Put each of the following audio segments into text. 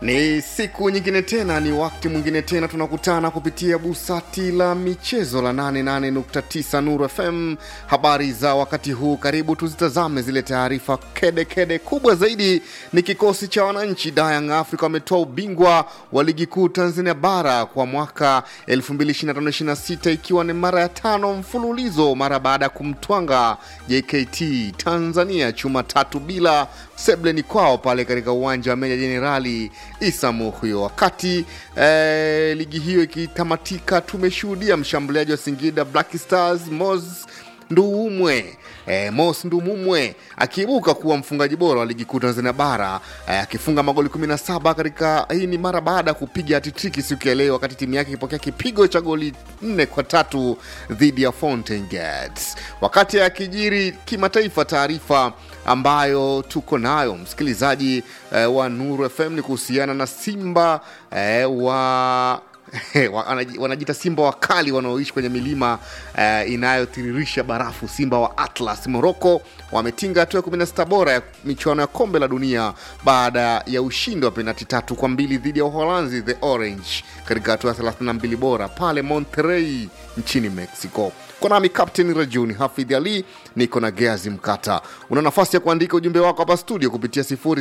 Ni siku nyingine tena, ni wakati mwingine tena, tunakutana kupitia busati la michezo la 88.9 Nuru FM. Habari za wakati huu, karibu tuzitazame zile taarifa kede kede. Kubwa zaidi ni kikosi cha wananchi Young Africa wametoa ubingwa wa ligi kuu Tanzania bara kwa mwaka 2025/26 ikiwa ni mara ya tano mfululizo mara baada ya kumtwanga JKT Tanzania chuma tatu bila sebleni kwao pale katika uwanja wa Meja Jenerali Isa Muhyo. Wakati eh, ligi hiyo ikitamatika, tumeshuhudia mshambuliaji wa Singida Black Stars Mos Nduumwe eh, Mos Ndumumwe akiibuka kuwa mfungaji bora wa ligi kuu Tanzania bara eh, akifunga magoli 17 katika hii ni mara baada ya kupiga hatitriki siku ya leo, wakati timu yake ikipokea kipigo cha goli nne kwa tatu dhidi ya Fountain Gates. Wakati akijiri kimataifa, taarifa ambayo tuko nayo msikilizaji eh, wa Nuru FM ni kuhusiana na Simba eh, wa wanaji- wanajiita simba wakali wanaoishi kwenye milima eh, inayotiririsha barafu. Simba wa Atlas Morocco wametinga hatua ya 16 bora ya michuano ya kombe la dunia baada ya ushindi wa penati tatu kwa mbili dhidi ya Uholanzi the Orange katika hatua ya 32 bora pale Monterrey nchini Mexico. Kwa nami Captain Rajuni Hafidh Ali, niko na Geazi Mkata. Una nafasi ya kuandika ujumbe wako hapa studio kupitia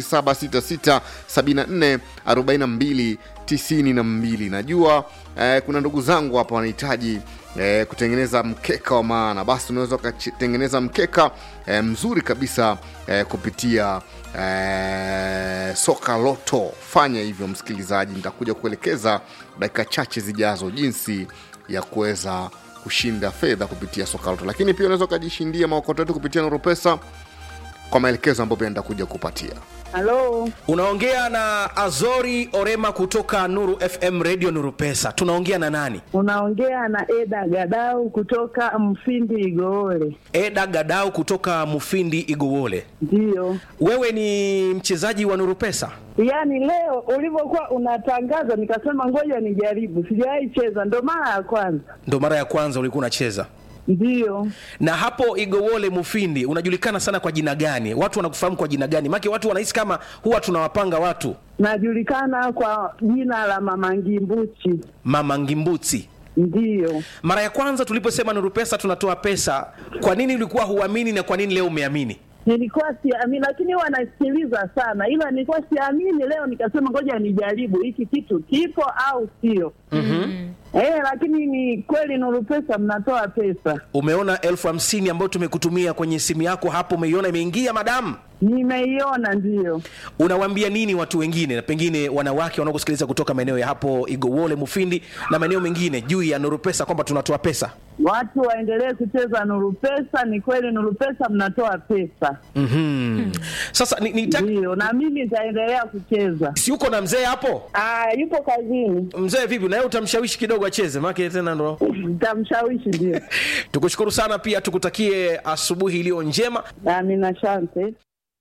0766744292. Najua eh, kuna ndugu zangu hapa wanahitaji eh, kutengeneza mkeka wa maana, basi unaweza ukatengeneza mkeka eh, mzuri kabisa eh, kupitia eh, soka loto. Fanya hivyo msikilizaji, nitakuja kuelekeza dakika chache zijazo jinsi ya kuweza kushinda fedha kupitia soka loto, lakini pia unaweza ukajishindia maokoto yetu kupitia Noropesa kwa maelekezo ambayo pia nitakuja kupatia. Halo, unaongea na azori orema kutoka nuru fm radio nuru pesa tunaongea na nani unaongea na Eda Gadau kutoka Mfindi Igoole. eda gadau kutoka mufindi igowole Ndiyo, wewe ni mchezaji wa nuru pesa yaani leo ulivyokuwa unatangaza nikasema ngoja nijaribu, sijawahi cheza, ndo mara ya kwanza. ndo mara ya kwanza ulikuwa unacheza Ndiyo, na hapo igowole mufindi unajulikana sana kwa jina gani watu wanakufahamu kwa jina gani make watu wanahisi kama huwa tunawapanga watu najulikana kwa jina la Mama Ngimbuchi. mama ngimbuti Ndiyo, mara ya kwanza tuliposema nuru pesa tunatoa pesa kwa nini ulikuwa huamini na kwa nini leo umeamini nilikuwa siamini, lakini huwa nasikiliza sana, ila nilikuwa siamini. Leo nikasema ngoja nijaribu hiki kitu kipo au sio. Eh, lakini ni kweli Nuru Pesa mnatoa pesa. umeona elfu hamsini ambayo tumekutumia kwenye simu yako hapo umeiona imeingia madamu Nimeiona ndiyo. unawaambia nini watu wengine na pengine wanawake wanaokusikiliza kutoka maeneo ya hapo igowole mufindi na maeneo mengine juu ya nuru pesa kwamba tunatoa pesa Watu waendelee kucheza Nuru Pesa. Ni kweli Nuru Pesa mnatoa pesa, mm-hmm. sasa ni, ni ndiyo, na mimi nitaendelea kucheza. si uko na mzee hapo Ah, yupo kazini, mzee vipi naye utamshawishi kidogo acheze maake tena ndo nitamshawishi ndio. tukushukuru sana pia tukutakie asubuhi iliyo njema Amina, asante.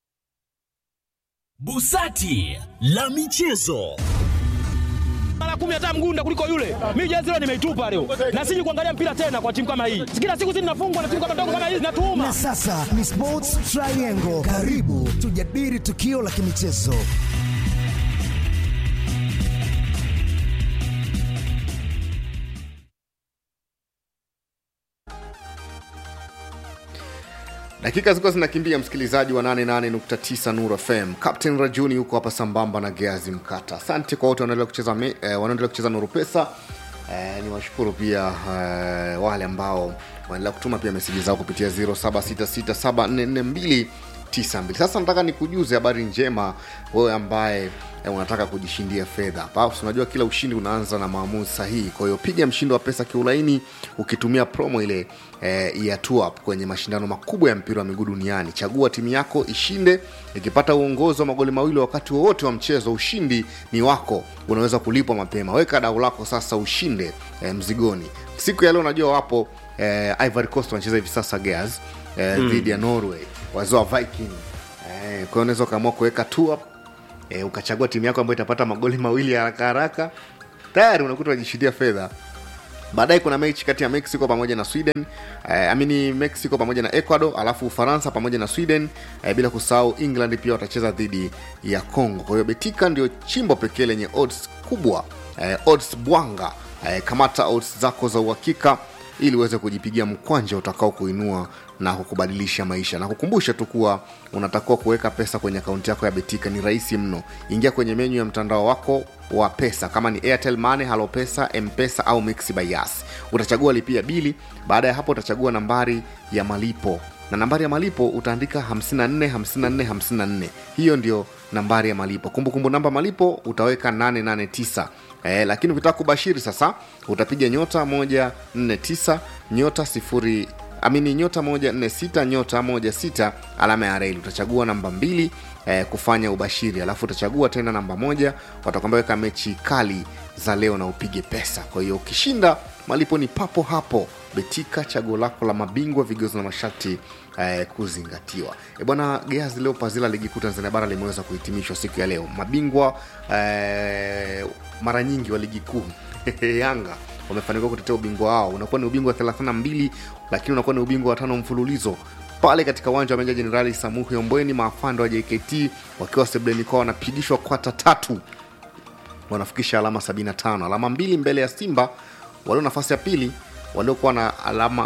Busati la michezo. mara kumi hata mgunda kuliko yule. Mimi jezi leo nimeitupa leo, na siji kuangalia mpira tena kwa timu kama hii. Kila siku sisi tunafungwa na timu kama ndogo kama hii zinatuuma. Na sasa ni Sports Triangle. Karibu tujadili tukio la kimichezo. Dakika zilikuwa zinakimbia, msikilizaji wa 88.9 Nuru FM. Captain Rajuni yuko hapa sambamba na Geazi Mkata. Asante kwa wote wanaendelea kucheza, me- eh, wanaendelea kucheza Nuru Pesa. Eh, ni washukuru pia eh, wale ambao wanaendelea kutuma pia meseji zao kupitia 0766744292. Sasa nataka nikujuze habari njema wewe ambaye eh, unataka kujishindia fedha hapa. Si Unajua kila ushindi unaanza na maamuzi sahihi, kwa hiyo piga mshindo wa pesa kiulaini ukitumia promo ile eh, ya Two Up kwenye mashindano makubwa ya mpira wa miguu duniani. Chagua timu yako ishinde, ikipata uongozi wa magoli mawili wakati wowote wa mchezo, ushindi ni wako, unaweza kulipwa mapema. Weka dau lako sasa, ushinde eh, mzigoni. Siku ya leo najua wapo eh, Ivory Coast wanacheza hivi sasa Gears eh, dhidi ya Norway, wazee wa Viking eh, kwa hiyo unaweza ukaamua kuweka Two Up eh, ukachagua timu yako ambayo itapata magoli mawili ya haraka haraka, tayari unakuta unajishindia fedha baadaye kuna mechi kati ya mexico pamoja na sweden eh, amini mexico pamoja na ecuador alafu ufaransa pamoja na sweden eh, bila kusahau england pia watacheza dhidi ya congo kwa hiyo betika ndio chimbo pekee lenye odds kubwa eh, odds bwanga eh, kamata odds zako za uhakika ili uweze kujipigia mkwanja utakao kuinua na kukubadilisha maisha na kukumbusha tu kuwa unatakiwa kuweka pesa kwenye akaunti yako ya betika ni rahisi mno ingia kwenye menyu ya mtandao wako wa pesa kama ni airtel money halo pesa mpesa au mixi by yas utachagua lipia bili baada ya hapo utachagua nambari ya malipo na nambari ya malipo utaandika 54 54 54 hiyo ndio nambari ya malipo kumbukumbu kumbu namba malipo utaweka 889 eh, lakini ukitaka kubashiri sasa utapiga nyota 149 nyota sifuri amini nyota 146 nyota 16 alama ya reli utachagua namba mbili eh, kufanya ubashiri alafu utachagua tena namba moja watakwambia weka mechi kali za leo na upige pesa kwa hiyo ukishinda malipo ni papo hapo betika chaguo lako la mabingwa vigezo na masharti eh, kuzingatiwa e bwana geazi leo pazila ligi kuu tanzania bara limeweza kuhitimishwa siku ya leo mabingwa eh, mara nyingi wa ligi kuu yanga wamefanikiwa kutetea ubingwa wao unakuwa ni ubingwa wa 32 lakini unakuwa ni ubingwa wa tano mfululizo pale katika uwanja wa meja jenerali samuhi ombweni maafande wa jkt wakiwa sebleni kwao wanapigishwa kwata tatu wanafikisha alama 75 alama mbili mbele ya simba walio nafasi ya pili waliokuwa na alama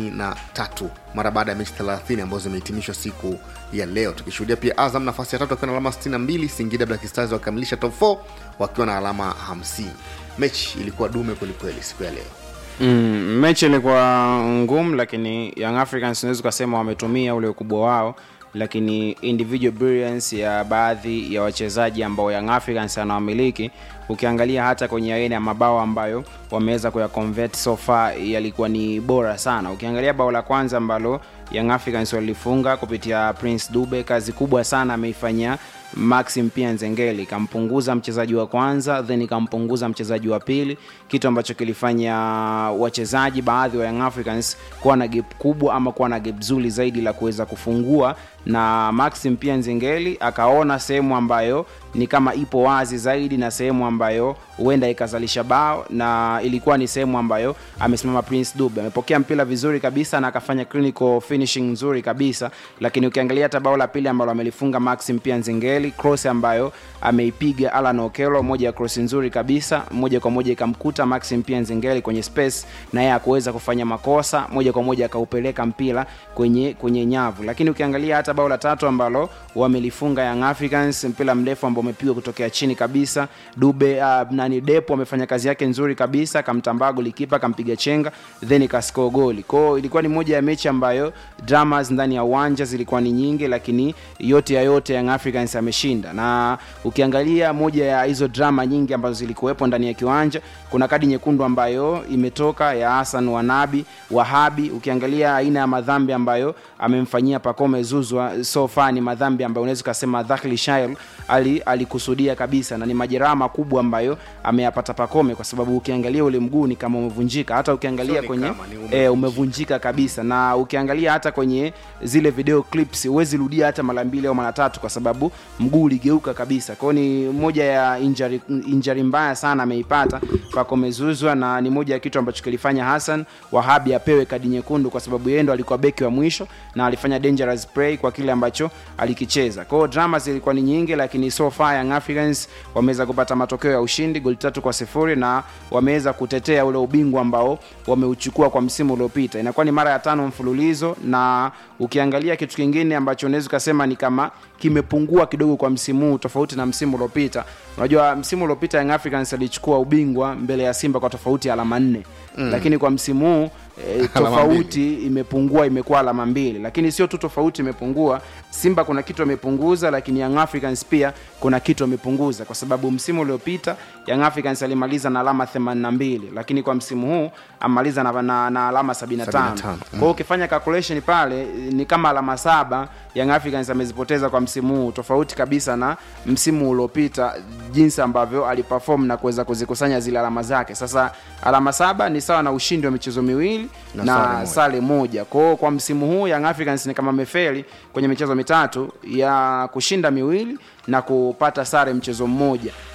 73 mara baada ya mechi 30 ambazo zimehitimishwa siku ya leo tukishuhudia pia azam nafasi ya tatu wakiwa na alama 62 singida black stars wakikamilisha top 4 wakiwa na alama 50 mechi ilikuwa dume kwelikweli siku ya leo Mm, mechi ilikuwa ngumu lakini Young Africans unaweza ukasema wametumia ule ukubwa wao lakini individual brilliance ya baadhi ya wachezaji ambao Young Africans anawamiliki ukiangalia hata kwenye aina ya mabao ambayo wameweza kuyaconvert so far yalikuwa ni bora sana ukiangalia bao la kwanza ambalo Young Africans walifunga kupitia Prince Dube kazi kubwa sana ameifanyia Maxim pia Nzengeli kampunguza mchezaji wa kwanza then ikampunguza mchezaji wa pili kitu ambacho kilifanya wachezaji baadhi wa Young Africans kuwa na gap kubwa ama kuwa na gap zuri zaidi la kuweza kufungua na Maxim pia Nzengeli akaona sehemu ambayo ni kama ipo wazi zaidi na sehemu ambayo huenda ikazalisha bao na ilikuwa ni sehemu ambayo amesimama Prince Dube amepokea mpira vizuri kabisa na akafanya clinical finishing nzuri kabisa lakini ukiangalia hata bao la pili ambalo amelifunga Maxim pia Nzengeli cross ambayo ameipiga Alan Okello moja ya cross nzuri kabisa moja kwa moja ikamkuta Maxim pia Nzengeli kwenye space na yeye akuweza kufanya makosa moja kwa moja akaupeleka mpira kwenye kwenye nyavu lakini ukiangalia hata bao la tatu ambalo wamelifunga Young Africans mpira mrefu ambao umepigwa kutokea chini kabisa Dube uh, nani Depo amefanya kazi yake nzuri kabisa akamtambaa golikipa akampiga chenga then ikascore goli kwao ilikuwa ni moja ya mechi ambayo dramas ndani ya uwanja zilikuwa ni nyingi lakini yote ya yote Young Africans ameshinda na ukiangalia moja ya hizo drama nyingi ambazo zilikuwepo ndani ya kiwanja kuna kadi nyekundu ambayo imetoka ya Hassan Wanabi Wahabi ukiangalia aina ya madhambi ambayo amemfanyia Pacome Zuzwa so far ni madhambi ambayo unaweza ukasema Dhahli Shail ali alikusudia kabisa na ni majeraha makubwa ambayo ameyapata Pacome kwa sababu ukiangalia ule mguu ni kama umevunjika hata ukiangalia Sio ni kwenye kama, ni umevunjika. eh, umevunjika kabisa na ukiangalia hata kwenye zile video clips huwezi rudia hata mara mbili au mara tatu kwa sababu mguu uligeuka kabisa kwao ni moja ya injury, injury mbaya sana ameipata pakomezuzwa na ni moja ya kitu ambacho kilifanya Hassan Wahabi apewe kadi nyekundu kwa sababu yeye ndo alikuwa beki wa mwisho na alifanya dangerous play kwa kile ambacho alikicheza kwao drama zilikuwa ni nyingi lakini so far Young Africans wameweza kupata matokeo ya ushindi goli tatu kwa sifuri na wameweza kutetea ule ubingwa ambao wameuchukua kwa msimu uliopita inakuwa ni mara ya tano mfululizo na ukiangalia kitu kingine ambacho unaweza ukasema ni kama kimepungua kidogo kwa msimu huu tofauti na msimu uliopita unajua msimu uliopita Young Africans alichukua ubingwa mbele ya Simba kwa tofauti ya alama nne mm. lakini kwa msimu huu e, tofauti imepungua imekuwa alama mbili lakini sio tu tofauti imepungua simba kuna kitu amepunguza lakini young africans pia kuna kitu amepunguza kwa sababu msimu uliopita young africans alimaliza na alama 82 lakini kwa msimu huu amaliza na, na, na alama 75 75, kwa hiyo ukifanya calculation pale ni kama alama saba young africans amezipoteza kwa msimu huu tofauti kabisa na msimu uliopita jinsi ambavyo aliperform na kuweza kuzikusanya zile alama zake sasa alama saba ni sawa na ushindi wa michezo miwili Na na, sare na moja. sare moja kwao kwa msimu huu young africans ni kama amefeli kwenye michezo mitatu ya kushinda miwili na kupata sare mchezo mmoja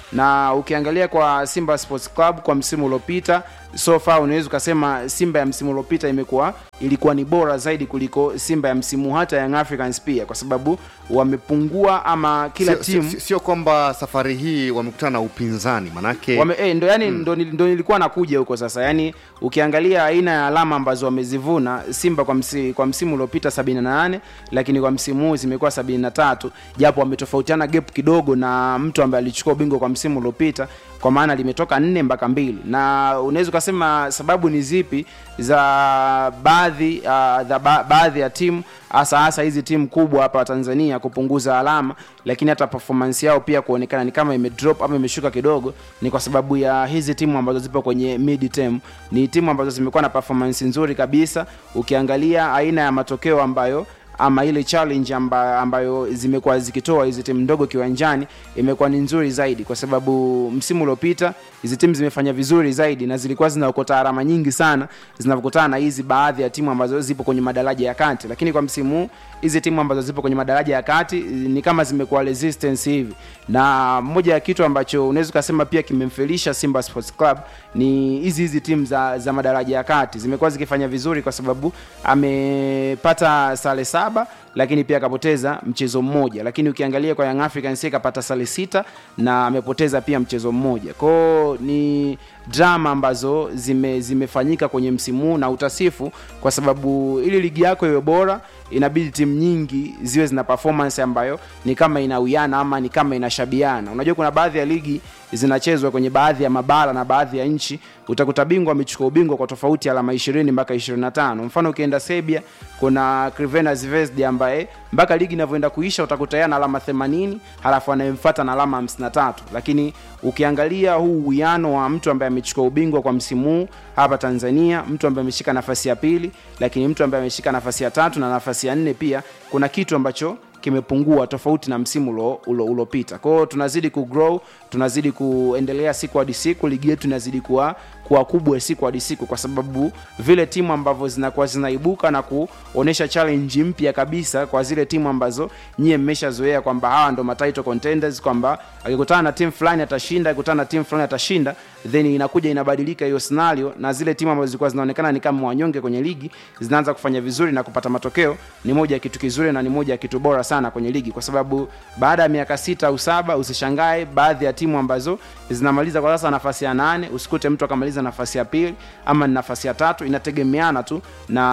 na ukiangalia kwa simba sports club kwa msimu uliopita so far unaweza ukasema simba ya msimu uliopita imekuwa ilikuwa ni bora zaidi kuliko simba ya msimu hata young africans pia kwa sababu wamepungua ama kila Sio- timu sio- sio kwamba safari hii wamekutana na upinzani manake Wame, eh, ndo yani ndo, nil- ndo nilikuwa nakuja huko sasa yani ukiangalia aina ya alama ambazo wamezivuna simba kwa, msi, kwa msimu uliopita 78 lakini kwa msimu huu zimekuwa 73 japo wametofautiana gap kidogo na mtu ambaye alichukua ubingwa kwa msimu uliopita kwa maana limetoka nne mpaka mbili na unaweza ukasema sababu ni zipi za baadhi uh, za ba, baadhi ya timu hasa hasa hizi timu kubwa hapa tanzania kupunguza alama lakini hata performance yao pia kuonekana ni kama imedrop ama imeshuka kidogo ni kwa sababu ya hizi timu ambazo zipo kwenye mid term ni timu ambazo zimekuwa na performance nzuri kabisa ukiangalia aina ya matokeo ambayo ama ile challenge amba, ambayo zimekuwa zikitoa hizi timu ndogo kiwanjani imekuwa ni nzuri zaidi kwa sababu msimu uliopita hizi timu zimefanya vizuri zaidi na zilikuwa zinaokota alama nyingi sana zinavyokutana na hizi baadhi ya timu ambazo zipo kwenye madaraja ya kati lakini kwa msimu huu hizi timu ambazo zipo kwenye madaraja ya kati eh, ni kama zimekuwa resistance hivi na moja ya kitu ambacho unaweza ukasema pia kimemfelisha simba sports club ni hizi hizi timu za, za madaraja ya kati zimekuwa zikifanya vizuri kwa sababu amepata sare saba lakini pia akapoteza mchezo mmoja lakini ukiangalia kwa young africans yeye kapata sare sita na amepoteza pia mchezo mmoja kwao ni drama ambazo zime, zimefanyika kwenye msimu huu na utasifu kwa sababu ili ligi yako iwe bora inabidi timu nyingi ziwe zina performance ambayo ni kama inawiana ama ni kama inashabiana unajua kuna baadhi ya ligi zinachezwa kwenye baadhi ya mabara na baadhi ya nchi utakuta bingwa amechukua ubingwa kwa tofauti ya alama 20 mpaka 25 mfano ukienda serbia kuna crvena zvezda ambaye mpaka ligi inavyoenda kuisha utakuta yeye ana alama 80 halafu anayemfuata na alama 53 lakini ukiangalia huu uwiano wa mtu ambaye amechukua ubingwa kwa msimu huu hapa tanzania mtu ambaye ameshika nafasi ya pili lakini mtu ambaye ameshika nafasi ya tatu na nafasi ya nne pia kuna kitu ambacho kimepungua tofauti na msimu ulo- ulo- uliopita kwao tunazidi kugrow tunazidi kuendelea siku hadi siku ligi yetu inazidi kuwa kuwa kubwa siku hadi siku kwa sababu vile timu ambavyo zinakuwa zinaibuka na kuonyesha challenge mpya kabisa kwa zile timu ambazo nyie mmeshazoea kwamba hawa ndo matitle contenders kwamba akikutana na timu fulani atashinda akikutana na timu fulani atashinda then inakuja inabadilika hiyo scenario na zile timu ambazo zilikuwa zinaonekana ni kama wanyonge kwenye ligi zinaanza kufanya vizuri na kupata matokeo ni moja ya kitu kizuri na ni moja ya kitu bora sana kwenye ligi kwa sababu baada ya miaka sita au saba usishangae baadhi ya timu ambazo zinamaliza kwa sasa nafasi ya nane usikute mtu akamaliza nafasi ya pili ama ni nafasi ya tatu inategemeana tu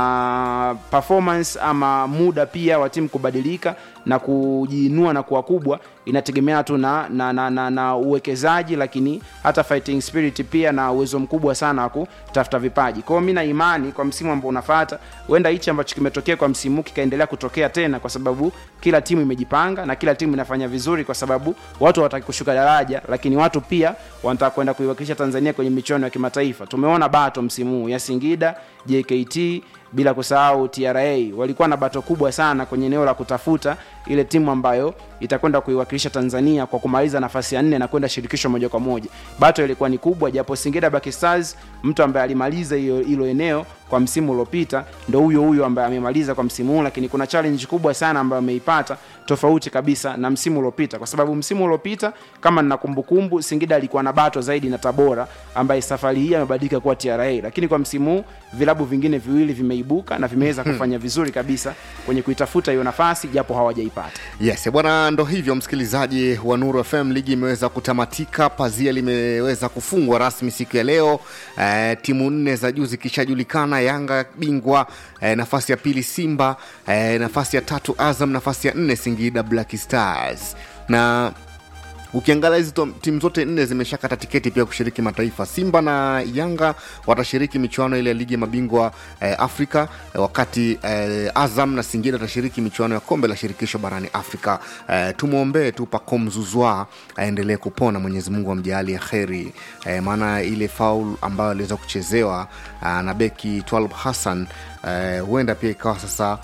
na performance ama muda pia wa timu kubadilika na kujiinua na kuwa kubwa inategemeana tu na, na, na, na, na uwekezaji lakini hata fighting spirit pia na uwezo mkubwa sana wa kutafuta vipaji kwao mi na imani kwa msimu ambao unafata huenda hichi ambacho kimetokea kwa msimu huu kikaendelea kutokea tena kwa sababu kila timu imejipanga na kila timu inafanya vizuri kwa sababu watu hawataki kushuka daraja lakini watu pia wanataka kwenda kuiwakilisha tanzania kwenye michuano ya kimataifa tumeona bato msimu huu ya singida jkt bila kusahau tra walikuwa na bato kubwa sana kwenye eneo la kutafuta ile timu ambayo itakwenda kuiwakilisha tanzania kwa kumaliza nafasi ya nne na kwenda shirikisho moja kwa moja bato ilikuwa ni kubwa japo singida Black stars mtu ambaye alimaliza hiyo hilo eneo kwa msimu uliopita ndo huyo huyo ambaye amemaliza kwa msimu huu lakini kuna challenge kubwa sana ambayo ameipata tofauti kabisa na msimu uliopita kwa sababu msimu uliopita kama nina kumbukumbu singida alikuwa na bato zaidi na tabora ambaye safari hii amebadilika kuwa tra lakini kwa msimu huu vilabu vingine viwili vimeibuka na vimeweza kufanya vizuri kabisa kwenye kuitafuta hiyo nafasi japo hawajaipata yes bwana ndo hivyo msikilizaji wa nuru fm ligi imeweza kutamatika pazia limeweza kufungwa rasmi siku ya leo eh, timu nne za juu zikishajulikana yanga bingwa eh, nafasi ya pili simba eh, nafasi ya tatu azam nafasi ya nne singida black stars na ukiangalia hizi to- timu zote nne zimeshakata tiketi pia kushiriki mataifa simba na yanga watashiriki michuano ile ya ligi ya mabingwa eh, afrika eh, wakati eh, azam na singida watashiriki michuano ya kombe la shirikisho barani afrika eh, tumwombee tu pacom zuzwa aendelee kupona mwenyezi mungu amjaali ya kheri eh, maana ile faul ambayo aliweza kuchezewa ah, na beki twalb hassan eh, huenda pia ikawa sasa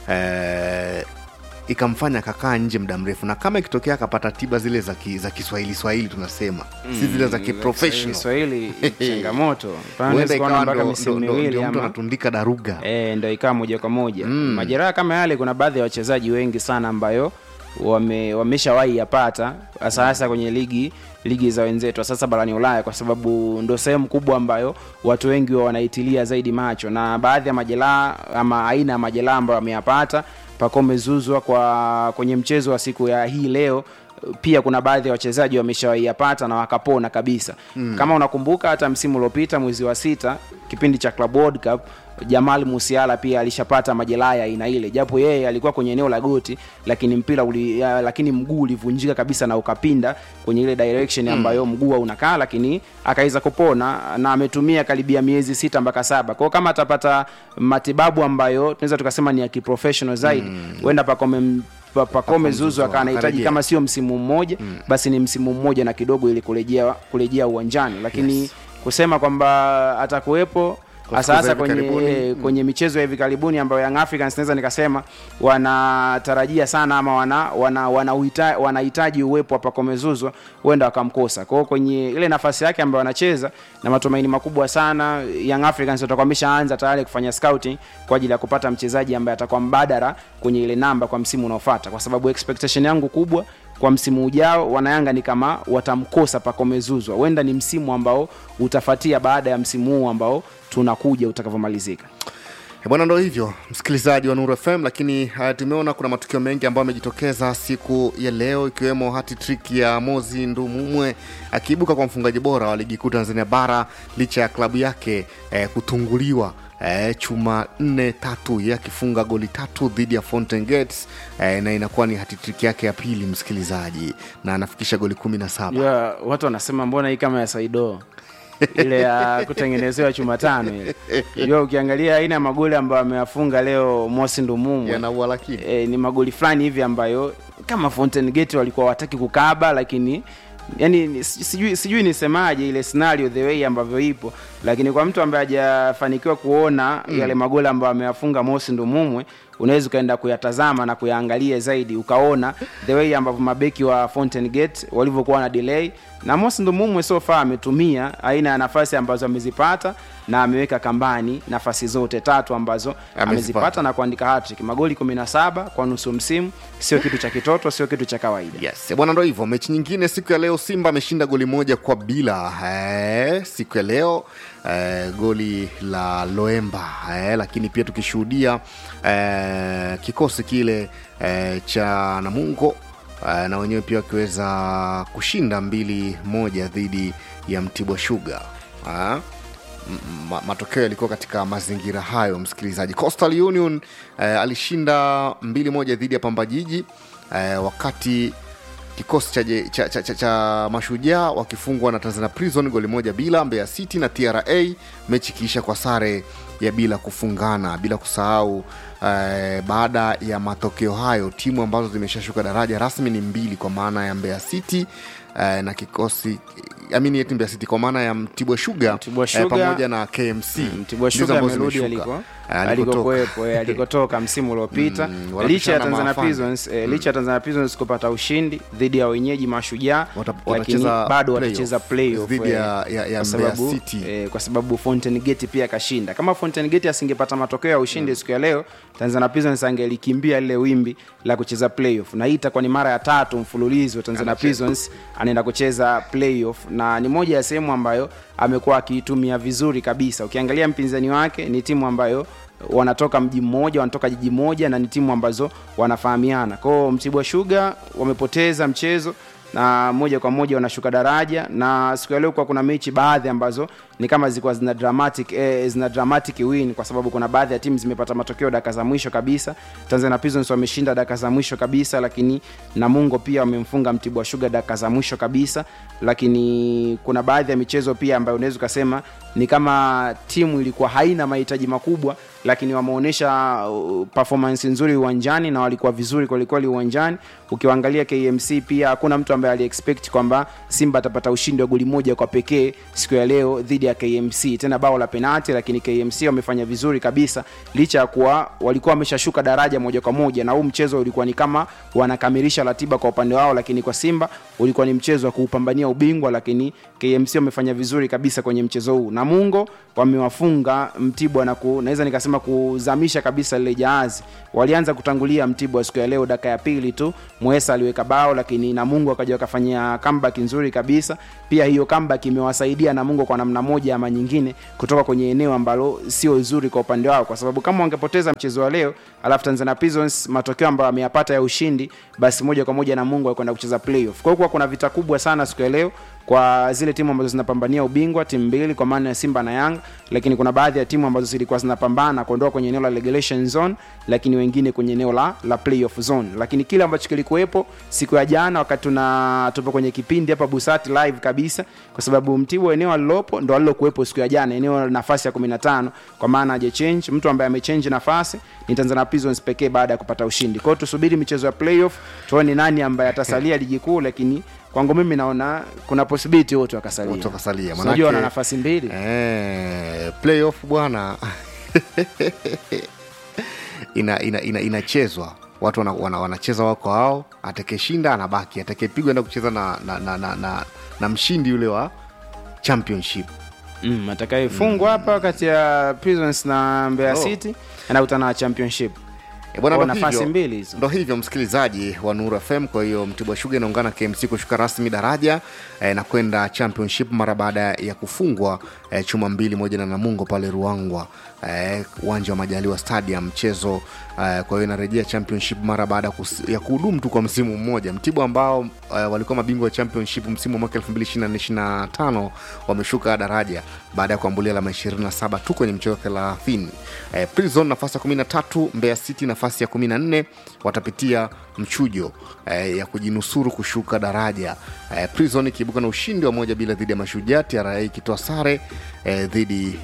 eh, ikamfanya akakaa nje muda mrefu na kama ikitokea akapata tiba zile za, ki, za kiswahili swahili tunasema si zile za kiprofessional Kiswahili changamoto Pana huenda unaweza kuona ikawa mpaka ndo- misimu ndo- ndo- miwili ndio mtu ama anatundika daruga e, ndo ikawa moja kwa moja mm. majeraha kama yale kuna baadhi ya wachezaji wengi sana ambayo wame, wameshawahi yapata hasa hasa kwenye ligi ligi za wenzetu sasa barani ulaya kwa sababu ndo sehemu kubwa ambayo watu wengi wa wanaitilia zaidi macho na baadhi ya majeraha ama aina ya majeraha ambayo wameyapata pakomezuzwa kwa kwenye mchezo wa siku ya hii leo pia kuna baadhi ya wachezaji wameshawaiyapata na wakapona kabisa mm. kama unakumbuka hata msimu uliopita mwezi wa sita kipindi cha club world cup jamal musiala pia alishapata majeraha ya aina ile japo yeye alikuwa kwenye eneo la goti lakini mpira uli, ya, lakini mguu ulivunjika kabisa na ukapinda kwenye ile direction ambayo mm. mguu unakaa lakini akaweza kupona na ametumia karibia miezi sita mpaka saba kwao kama atapata matibabu ambayo tunaweza tukasema ni ya kiprofessional zaidi huenda mm. pakome Pa- pakome zuzu akawa anahitaji akarejea. kama sio msimu mmoja mm. basi ni msimu mmoja na kidogo ili kurejea kurejea uwanjani lakini Yes. kusema kwamba atakuwepo Kwa hasa siku za hasa hivi kwenye, karibuni, eh, kwenye michezo ya hivi karibuni ambayo Young Africans naweza nikasema wanatarajia sana ama wana wana wanahitaji wanahitaji uwepo wa Pacome Zouzoua huenda wakamkosa. Kwa hiyo kwenye ile nafasi yake ambayo anacheza na matumaini makubwa sana Young Africans watakuwa wameshaanza tayari kufanya scouting kwa ajili ya kupata mchezaji ambaye atakuwa mbadala kwenye ile namba kwa msimu unaofuata, kwa sababu expectation yangu kubwa kwa msimu ujao wanayanga ni kama watamkosa Pacome Zouzoua. Huenda ni msimu ambao utafatia baada ya msimu huu ambao tunakuja utakavyomalizika. Eh, bwana ndo hivyo msikilizaji wa nuru fm lakini uh, tumeona kuna matukio mengi ambayo amejitokeza siku ya leo ikiwemo hati trick ya mozi ndumumwe akiibuka kwa mfungaji bora wa ligi kuu tanzania bara licha ya klabu yake eh, kutunguliwa eh, chuma nne tatu ye akifunga goli tatu dhidi ya Fountain Gates eh, na inakuwa ni hatitrik yake ya pili msikilizaji na anafikisha goli kumi na saba yeah, watu wanasema mbona hii kama ya saido ile ya kutengenezewa chuma tano ile Unajua ukiangalia aina ya magoli ambayo ameyafunga leo mosi ndumumu yanaua lakini e, ni magoli fulani hivi ambayo kama Fountain Gate walikuwa wataki kukaba lakini yani ni- sijui, sijui nisemaje ile scenario the way ambavyo ipo lakini kwa mtu ambaye hajafanikiwa kuona mm. yale magoli ambayo ameyafunga Mosi Ndumumwe unaweza ukaenda kuyatazama na kuyaangalia zaidi ukaona the way ambavyo mabeki wa Fountain Gate walivyokuwa na delay na Mosi Ndumumwe so far ametumia aina ya nafasi ambazo amezipata na ameweka kambani nafasi zote tatu ambazo Amezipata. amezipata na kuandika hattrick magoli 17 kwa nusu msimu sio kitu cha kitoto sio kitu cha kawaida yes bwana ndo hivyo mechi nyingine siku ya leo simba ameshinda goli moja kwa bila eh, siku ya leo eh, goli la loemba eh, lakini pia tukishuhudia eh, kikosi kile eh, cha namungo eh, na wenyewe pia wakiweza kushinda mbili moja dhidi ya mtibwa shuga eh, M- ma- matokeo yalikuwa katika mazingira hayo msikilizaji coastal union eh, alishinda mbili moja dhidi ya pamba jiji eh, wakati kikosi cha, je- cha, cha, cha, cha mashujaa wakifungwa na tanzania prison goli moja bila mbeya city na tra mechi ikiisha kwa sare ya bila kufungana bila kusahau eh, baada ya matokeo hayo timu ambazo zimeshashuka daraja rasmi ni mbili kwa maana ya mbeya city eh, na kikosi amini eti mbeya city kwa maana ya mtibwa shuga Mtibwa eh, Sugar- pamoja na kmc Mtibwa Ndizo Sugar ambazo amerudi zimeshuka. aliko Eh, alikotoka. alikokuwepo eh, alikotoka msimu uliopita Mm, licha wanapishana ya Tanzania maafani. Prisons eh, licha ya Tanzania Prisons kupata ushindi dhidi ya wenyeji mashujaa Wata- lakini watacheza bado playoff watacheza playoff dhidi eh, ya- ya- ya kwa Mbeya sababu, City. eh, kwa sababu Fountain Gate pia akashinda kama Fountain Gate asingepata matokeo ya ushindi siku ya leo Tanzania Prisons angelikimbia lile wimbi la kucheza playoff na hii itakuwa ni mara ya tatu mfululizo Tanzania Prisons anaenda kucheza playoff na ni moja ya sehemu ambayo amekuwa akiitumia vizuri kabisa ukiangalia mpinzani wake ni timu ambayo wanatoka mji mmoja wanatoka jiji moja na ni timu ambazo wanafahamiana kwao mtibwa shuga wamepoteza mchezo na moja kwa moja wanashuka daraja na siku ya leo kuwa kuna mechi baadhi ambazo ni kama zilikuwa zina dramatic eh, zina dramatic win kwa sababu kuna baadhi ya timu zimepata matokeo dakika za mwisho kabisa Tanzania Prisons wameshinda dakika za mwisho kabisa lakini Namungo pia wamemfunga Mtibwa Sugar dakika za mwisho kabisa lakini kuna baadhi ya michezo pia ambayo unaweza ukasema ni kama timu ilikuwa haina mahitaji makubwa lakini wameonyesha uh, performance nzuri uwanjani na walikuwa vizuri kwelikweli uwanjani ukiwaangalia KMC pia hakuna mtu ambaye aliexpect kwamba Simba atapata ushindi wa goli moja kwa pekee siku ya leo dhidi ya KMC tena bao la penalti lakini KMC wamefanya vizuri kabisa licha ya kuwa walikuwa wameshashuka daraja moja kwa moja na huu mchezo ulikuwa ni kama wanakamilisha ratiba kwa upande wao lakini kwa Simba ulikuwa ni mchezo wa kuupambania ubingwa lakini KMC wamefanya vizuri kabisa kwenye mchezo huu Namungo wamewafunga Mtibwa na ku, naweza nikasema nikasema kuzamisha kabisa lile jahazi walianza kutangulia mtibwa siku ya leo dakika ya pili tu mwesa aliweka bao lakini namungu akaja wakafanyia comeback nzuri kabisa pia hiyo comeback imewasaidia namungu kwa namna moja ama nyingine kutoka kwenye eneo ambalo sio zuri kwa upande wao kwa sababu kama wangepoteza mchezo wa leo alafu tanzania prisons matokeo ambayo ameyapata ya ushindi basi moja kwa moja namungu alikwenda kucheza playoff kwa hiyo kuwa kuna vita kubwa sana siku ya leo kwa zile timu ambazo zinapambania ubingwa timu mbili kwa maana ya simba na yanga lakini kuna baadhi ya timu ambazo zilikuwa zinapambana kuondoka kwenye eneo la relegation zone lakini wengine kwenye eneo la, la playoff zone lakini kile ambacho kilikuwepo siku ya jana wakati tuna tupo kwenye kipindi hapa busati live kabisa kwa sababu mtibwa eneo alilopo ndo alilokuwepo siku ya jana eneo la nafasi ya 15 kwa maana aje change mtu ambaye amechange nafasi ni tanzania prisons pekee baada ya kupata ushindi kwa hiyo tusubiri michezo ya playoff tuone nani ambaye atasalia ligi kuu lakini kwangu mimi naona kuna possibility wote wakasalia Wote wakasalia, unajua manake- wana nafasi mbili Eh, playoff bwana ina ina ina inachezwa watu wana, wana, wanacheza wako hao atakeshinda anabaki atakepigwa enda kucheza na na, na, na, na na mshindi yule wa championship mm, atakayefungwa hapa kati ya prisons na mbeya Oh. city anakutana na championship E bwana, Kwa ndo nafasi hivyo- mbili hizo. ndo hivyo msikilizaji wa Nuru FM. Kwa hiyo Mtibwa Sugar inaungana KMC kushuka rasmi daraja eh, na kwenda championship mara baada ya kufungwa eh, chuma mbili moja na Namungo pale Ruangwa eh, uwanja wa Majaliwa Stadium mchezo eh, kwa hiyo inarejea championship mara baada ya kus- ya kuhudumu tu kwa msimu mmoja. Mtibwa ambao eh, walikuwa mabingwa wa championship msimu wa mwaka 2024-2025 wameshuka daraja baada ya kuambulia alama 27 tu kwenye mchezo 30. Eh, Prison nafasi ya 13, Mbeya City nafasi ya 14 watapitia mchujo eh, ya kujinusuru kushuka daraja. Eh, Prison ikiibuka na ushindi wa moja bila dhidi ya Mashujaa, TRA ikitoa sare eh, dhidi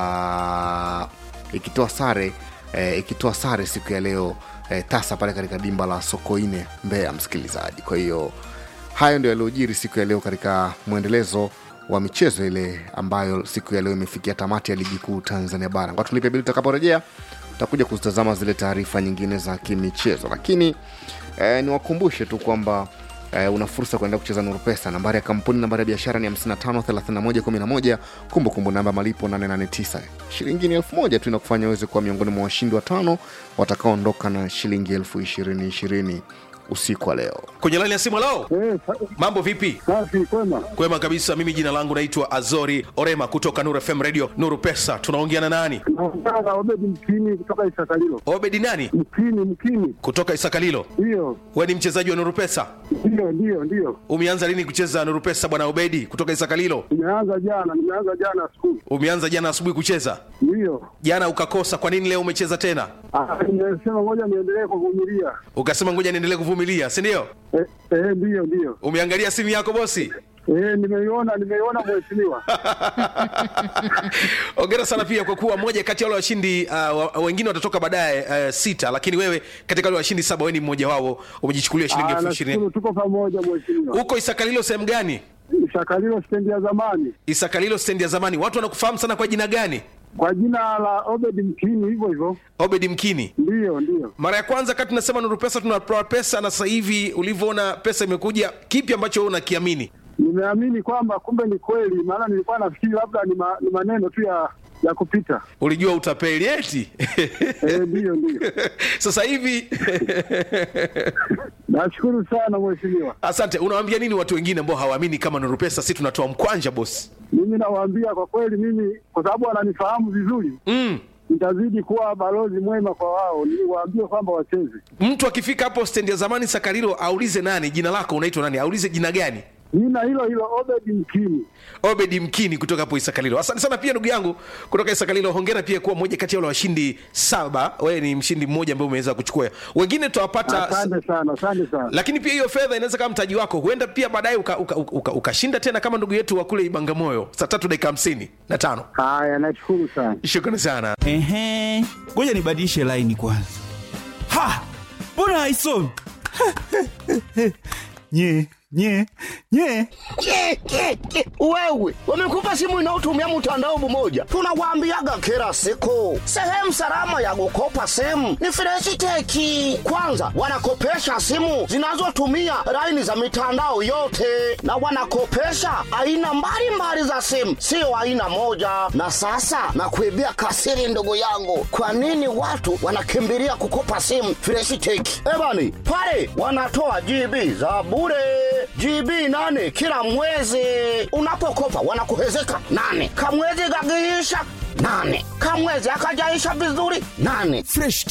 ya ikitoa sare eh, ikitoa sare siku ya leo eh, tasa pale katika dimba la Sokoine Mbeya, msikilizaji. Kwa hiyo hayo ndio yaliyojiri siku ya leo katika mwendelezo wa michezo ile ambayo siku ya leo imefikia tamati ya ligi kuu Tanzania bara. Ngoja tulipe bili, tutakaporejea tutakuja kuzitazama zile taarifa nyingine za kimichezo, lakini eh, niwakumbushe tu kwamba eh, una fursa kuenda kucheza Nuru Pesa. Nambari ya kampuni, nambari ya biashara ni 553111. Kumbukumbu namba malipo 889. Shilingi ni elfu moja tu inakufanya uweze kuwa miongoni mwa washindi watano watakaoondoka na shilingi elfu ishirini ishirini usiku wa leo. kwenye laini ya simu lao Eh, sa- mambo vipi safi kwema. kwema kabisa mimi jina langu naitwa azori orema kutoka nuru fm radio nuru pesa tunaongea na nani Naongea na Obedi Mkini kutoka Isakalilo. obedi nani Mkini, Mkini, kutoka isakalilo ndiyo we ni mchezaji wa nuru pesa ndiyo ndiyo ndiyo. umeanza lini kucheza nuru pesa bwana obedi kutoka isakalilo Nimeanza jana, nimeanza jana skulu, umeanza jana asubuhi kucheza ndiyo. jana ukakosa kwa nini leo umecheza tena Ah, Nimesema ngoja niendelee kuvumilia. ukasema ngoja niendelee kuvumilia si ndio Eh, eh, ndiyo ndiyo. umeangalia simu yako bosi Eh, nimeiona nimeiona mheshimiwa. ongera sana pia kwa kuwa moja kati ya wale washindi uh, wa- wengine watatoka baadaye uh, sita lakini wewe katika wale washindi saba wewe ni mmoja wao umejichukulia shilingi Ah, elfu ishirini nashukuru tuko pamoja mheshimiwa. huko isakalilo sehemu gani Isakalilo stendi ya zamani isakalilo stendi ya zamani watu wanakufahamu sana kwa jina gani kwa jina la Obedi Mkini, hivyo hivyo. obedi mkini Ndiyo ndiyo. mara ya kwanza kati tunasema nuru pesa tunatoa pesa na sasa hivi ulivyoona pesa imekuja kipi ambacho wewe unakiamini Nimeamini kwamba kumbe ni kweli, maana nilikuwa nafikiri labda ni, ma, ni maneno tu ya ya kupita. ulijua utapeli eti Eh, ndiyo ndiyo. sasa hivi Nashukuru sana mheshimiwa. asante unawaambia nini watu wengine ambao hawaamini kama nuru pesa si tunatoa mkwanja bosi Mimi nawaambia kwa kweli, mimi kwa sababu wananifahamu vizuri, mm. nitazidi kuwa balozi mwema kwa wao, niwaambie kwamba wacheze. mtu akifika hapo stendi ya zamani sakarilo aulize nani jina lako unaitwa nani aulize jina gani Jina hilo hilo Obedi Mkini. obedi mkini kutoka hapo isakalilo asante sana pia ndugu yangu kutoka isakalilo hongera pia kuwa moja kati ya wale washindi saba wewe ni mshindi mmoja ambaye umeweza kuchukua wengine tutawapata Asante sana, asante sana. lakini pia hiyo fedha inaweza kama mtaji wako huenda pia baadaye ukashinda uka, uka, uka, ukashinda tena kama ndugu yetu wa kule ibangamoyo saa tatu dakika hamsini na tano Haya, nashukuru sana. shukrani sana Ehe, ngoja nibadilishe laini kwanza. Ha, mbona haisomi? nye nye nye Ke, ke, ke. Wewe wamekupa simu inayotumia mtandao mmoja, tunawaambiaga kila siku, sehemu salama ya kukopa simu ni Freshiteki. Kwanza wanakopesha simu zinazotumia laini za mitandao yote, na wanakopesha aina mbalimbali za simu, sio aina moja. Na sasa nakuibia kasiri, ndugu yangu, kwa nini watu wanakimbilia kukopa simu Freshiteki? Ebani pale wanatoa GB za bure GB nane kila mwezi. Unapokopa wanakuhezeka nane, kamwezi kakiisha nane, kamwezi akajaisha vizuri nane. Fresh